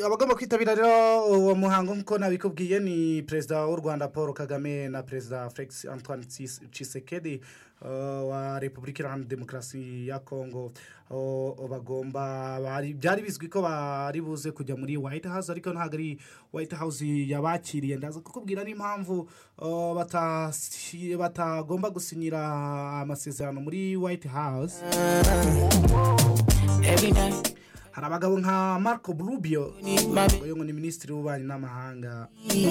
abagomba kwitabira rero uwo muhango nk'uko nabikubwiye ni perezida w'u rwanda paul kagame na perezida felix antoine cisekedi wa repubulika iharanira demokarasi ya kongo bagomba byari bizwi ko bari buze kujya muri white house ariko ntabwo ari white house yabakiriye ndaza kukubwira n'impamvu batagomba gusinyira amasezerano muri white house hari abagabo nka marco burubio uyu ni minisitiri w'ububanyi n'amahanga